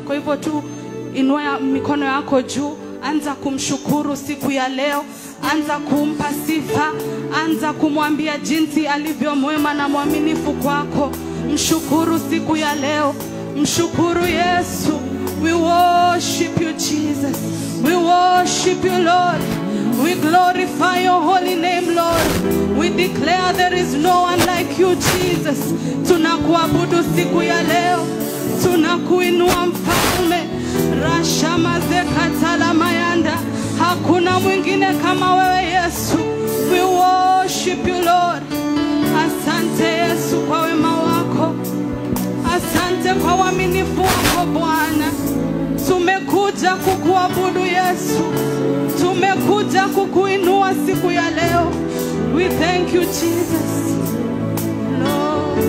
Kwa hivyo tu inua ya- mikono yako juu, anza kumshukuru siku ya leo, anza kumpa sifa, anza kumwambia jinsi alivyo mwema na mwaminifu kwako. Mshukuru siku ya leo, mshukuru Yesu. We worship you Jesus, we worship you Lord. We glorify your holy name, Lord. We declare there is no one like you, Jesus. Tunakuabudu siku ya leo, tunakuinua mfalme. Rashamazekatala mayanda, hakuna mwingine kama wewe Yesu. We worship you, Lord. Asante Yesu kwa wema wako, asante kwa uaminifu wako Bwana. Tumekuja kukuabudu Yesu, tumekuja kukuinua siku ya leo. We thank you Jesus. Lord,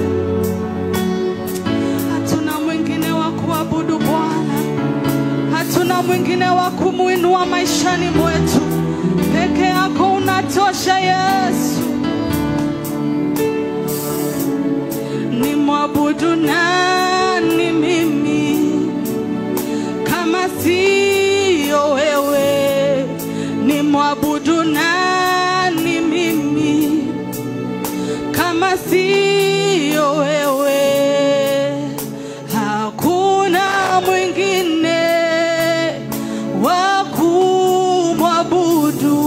hatuna mwingine wa kuabudu Bwana, hatuna mwingine wa kumuinua maishani mwetu. Peke yako unatosha Yesu. Ni mwabudu nani mimi kama siyo wewe? Ni mwabudu nani mimi kama siyo wewe? Hakuna mwingine wa kumwabudu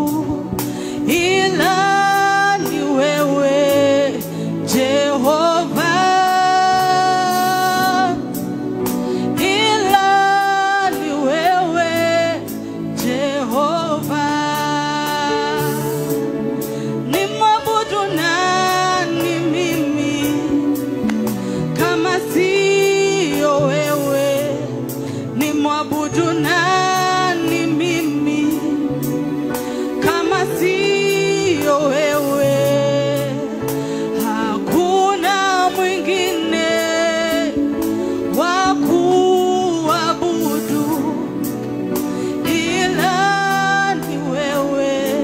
ila ni wewe Jehova, ila ni wewe Jehova. Ni mwabudu nani mimi kama siyo wewe? Ni mwabudu nani mimi kama siyo wewe? Hakuna mwingine wa kuabudu ila ni wewe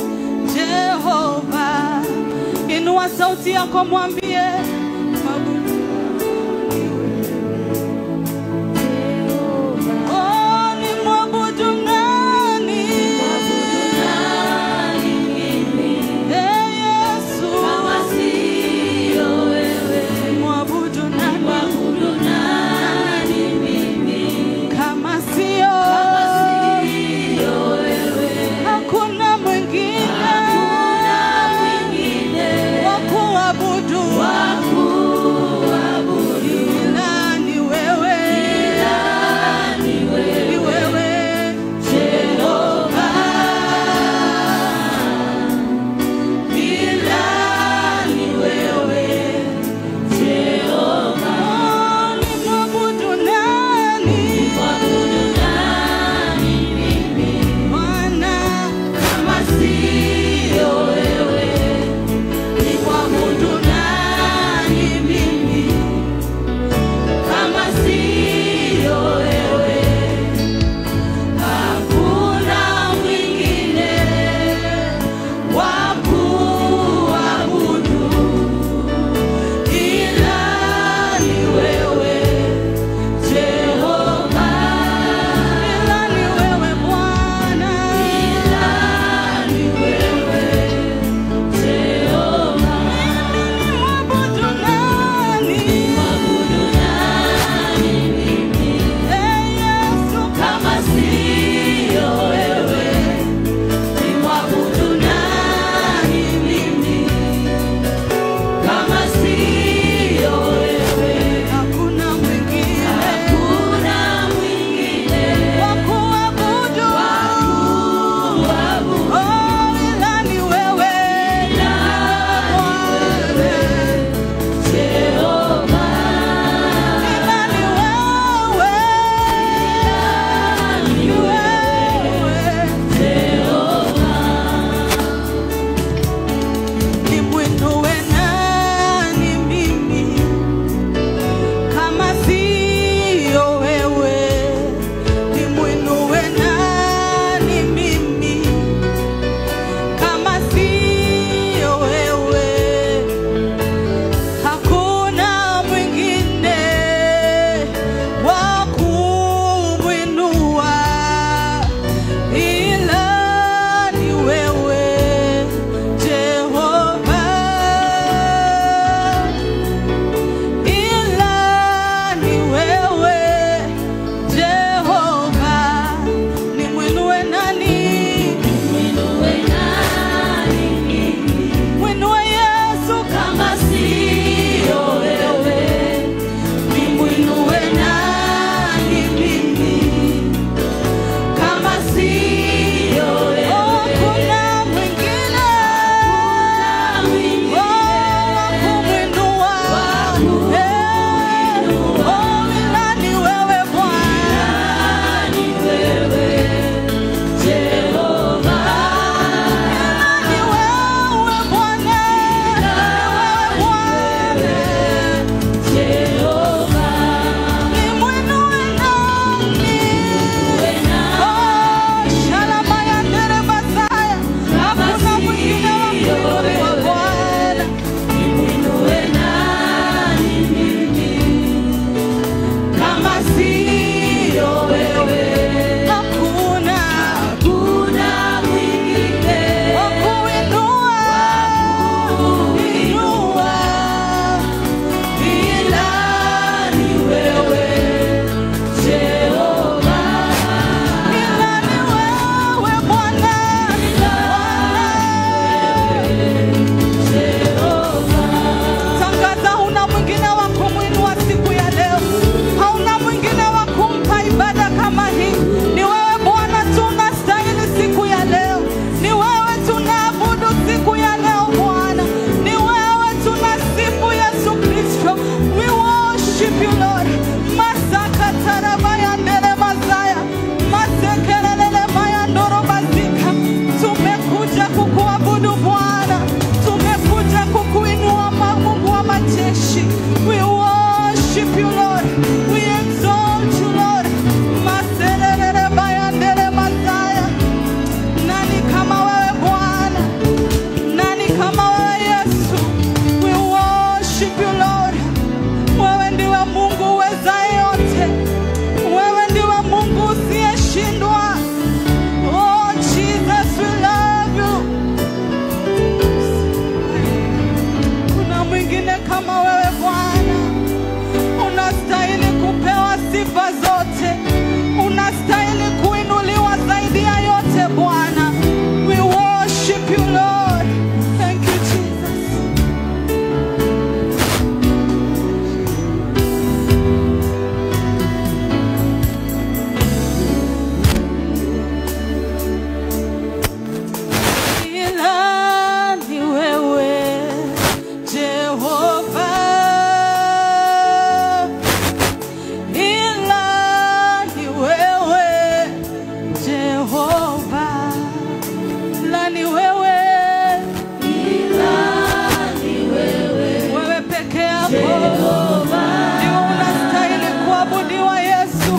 Jehova. Inua sauti yako, mwambie mwabudu Oh, ni mwabudu nani? Eh, Yesu. Mwabudu nani? Kama sio hakuna mwingine wa kuabudu Yesu.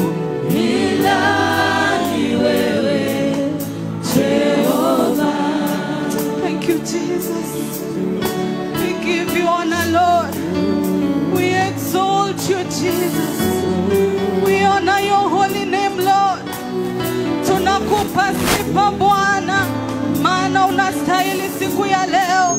Thank you, Jesus. We give you honor, Lord. We exalt you, Jesus. We honor your holy name, Lord. Tunakupa sifa Bwana, maana unastahili siku ya leo.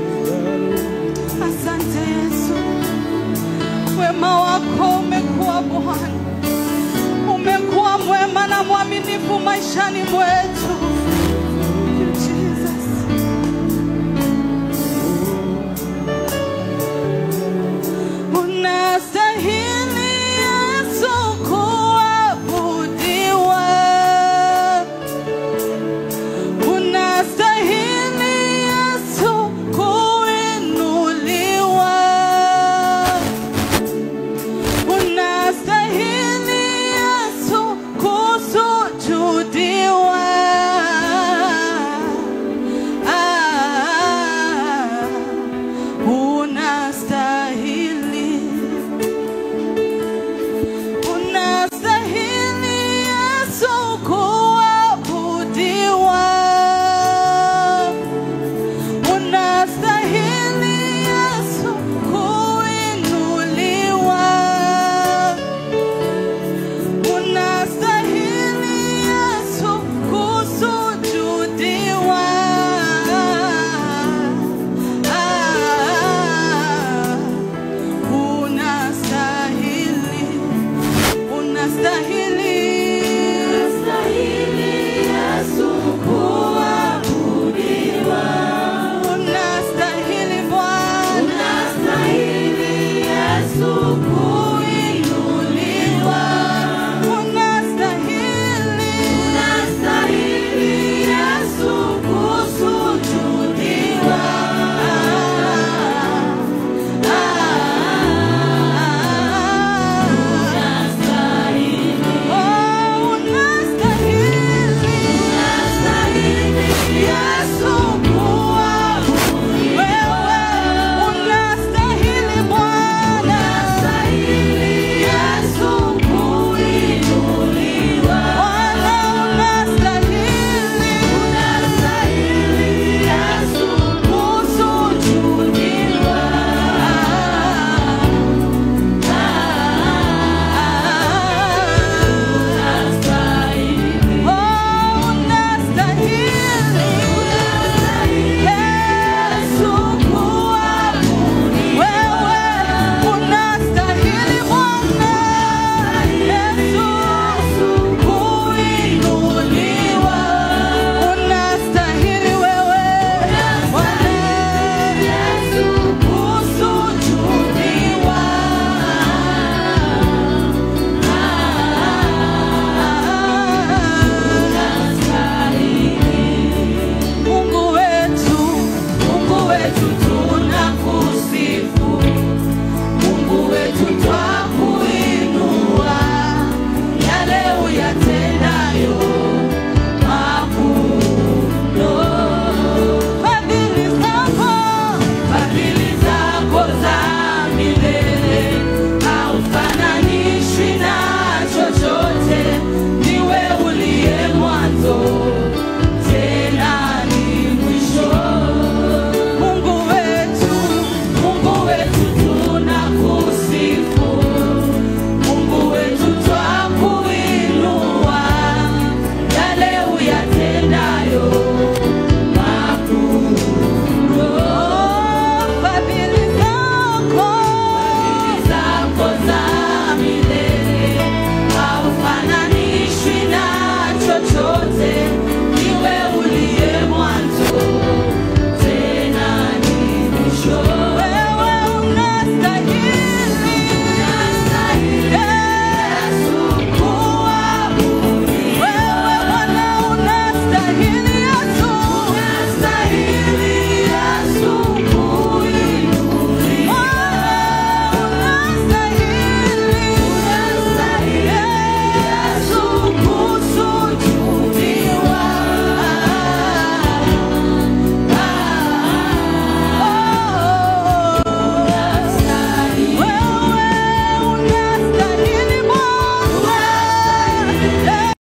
Asante Yesu, wema wako umekuwa Bwana, umekuwa mwema na mwaminifu maishani mwetu. Thank you, Jesus. Unastahili Yesu kuabudiwa. Unastahili Yesu kuinuliwa. Unastahili Yesu kusujudiwa. Ah, unastahili Unastahili Yesu kuabudiwa. Unastahili Yesu kuinuliwa. Unastahili Yesu kusujudiwa. Ah, unastahili unastahili